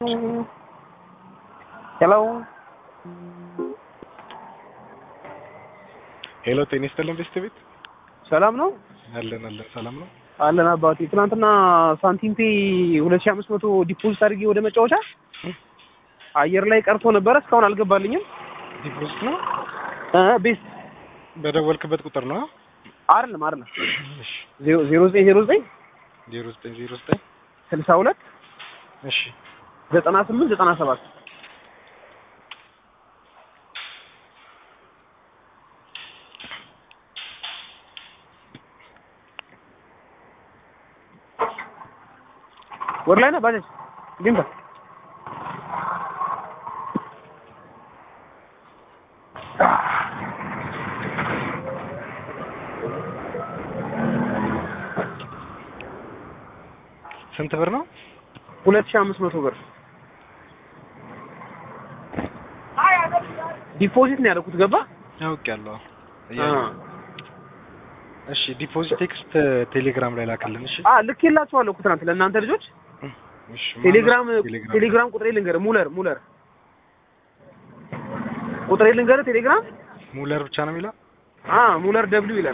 ሄሎ ሄሎ ጤና ይስጥልን ቤስት ቤት ሰላም ነው አለን አለን ሰላም ነው አለን አባቴ ትናንትና ሳንቲም ፔ ሁለት ሺህ አምስት መቶ ዲፖዚት አድርጌ ወደ መጫወቻ አየር ላይ ቀርቶ ነበረ እስካሁን አልገባልኝም ዲፖዚት ነው እ ቤስት በደወልክበት ቁጥር ነው አይደለም አይደለም እሺ ዜሮ ዜሮ ዘጠኝ ዜሮ ዘጠኝ ዜሮ ዘጠኝ ዜሮ ዘጠኝ ስልሳ ሁለት እሺ ዘጠና ስምንት ዘጠና ሰባት ወር ላይ ነው ባጃጅ ግንባ ስንት ብር ነው ሁለት ሺህ አምስት መቶ ብር ዲፖዚት ነው ያደረኩት ገባ አውቄያለሁ አ እሺ ዲፖዚት ቴክስት ቴሌግራም ላይ ላክልን እሺ አ ልኬላችኋለሁ እኮ ትናንት ለእናንተ ልጆች እሺ ቴሌግራም ማነው ቴሌግራም ቴሌግራም ቁጥሬ ልንገርህ ሙለር ሙለር ቁጥሬ ልንገርህ ቴሌግራም ሙለር ብቻ ነው የሚለው አ ሙለር ደብሊው ይላል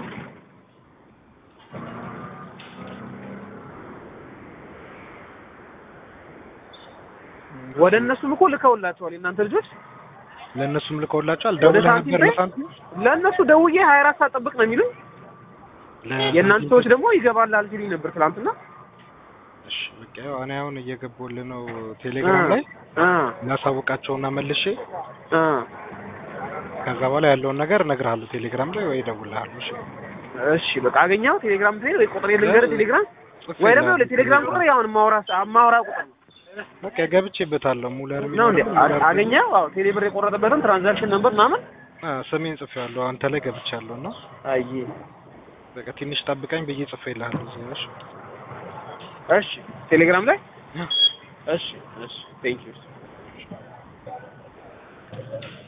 ወደ እነሱም እኮ ልከውላቸዋል የእናንተ ልጆች ለእነሱም ልከውላቸዋል ወደ ደውለህ ሳንቲም ነበር ላይ ለሳንቲም ለእነሱ ደውዬ ሀያ አራት ሰዓት ጠብቅ ነው የሚሉኝ ለሳንቲም የእናንተ ሰዎች ደግሞ ይገባላል ሲሉኝ ነበር ትናንትና እሺ በቃ ያው እኔ አሁን እየገባሁልህ ነው ቴሌግራም ላይ አ እናሳውቃቸውና መልሼ አ ከዛ በኋላ ያለውን ነገር እነግርሃለሁ ቴሌግራም ላይ ወይ እደውልልሃለሁ እሺ እሺ በቃ አገኘኸው ቴሌግራም ትሄድ ወይ ቁጥሬ ልንገርህ ቴሌግራም ጽፌ ወይ ደግሞ እልሃለሁ ቴሌግራም ቁጥር ያው ማውራ ማውራ ቁጥር ነው በቃ ገብቼበታለሁ ሙለር ነው እንዴ የሚለው ሙለር አገኘኸው አዎ ቴሌ ብር የቆረጠበትን ትራንዛክሽን ነበር ምናምን አ ስሜን ጽፌዋለሁ አንተ ላይ ገብቻለሁ እና አይ በቃ ትንሽ ጠብቀኝ ብዬ ጽፌልሃለሁ እዚህ እሺ እሺ ቴሌግራም ላይ እሺ እሺ ቴንክ ዩ